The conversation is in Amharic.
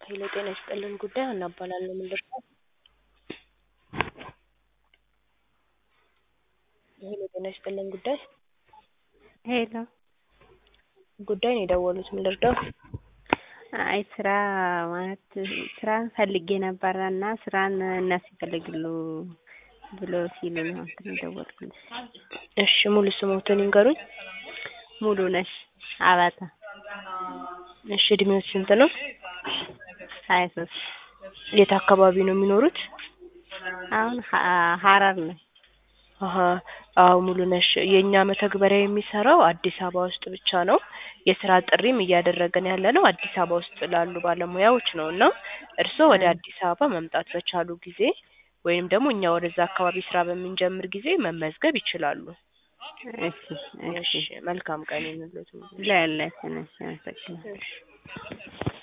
ሄሎ ጤና ይስጥልን ጉዳይ ሀና እባላለሁ ምን ልርዳዎት? ሄሎ ጤና ይስጥልን ጉዳይ ሄሎ ጉዳይ ነው የደወሉት ምን ልርዳዎት? አይ ስራ ማለት ስራን ፈልጌ ነበረ እና ስራን እነሱ ይፈልጋሉ ብሎ ሲሉ ነው እንትን የደወልኩልሽ። እሺ ሙሉ ስሞትን ይንገሩኝ? ሙሉነሽ አባተ እሺ እድሜዎት ስንት ነው? ሀያ ሶስት የት አካባቢ ነው የሚኖሩት? አሁን ሀ- ሀረር ነኝ። አሀ አዎ ሙሉነሽ የእኛ መተግበሪያ የሚሰራው አዲስ አበባ ውስጥ ብቻ ነው። የስራ ጥሪም እያደረግን ያለነው አዲስ አበባ ውስጥ ላሉ ባለሙያዎች ነው እና እርስዎ ወደ አዲስ አበባ መምጣት በቻሉ ጊዜ ወይም ደግሞ እኛ ወደዛ አካባቢ ስራ በምንጀምር ጊዜ መመዝገብ ይችላሉ። እሺ እሺ እሺ መልካም ቀን ይሁንልዎት። ለሁላችንም አመሰግናለሁ።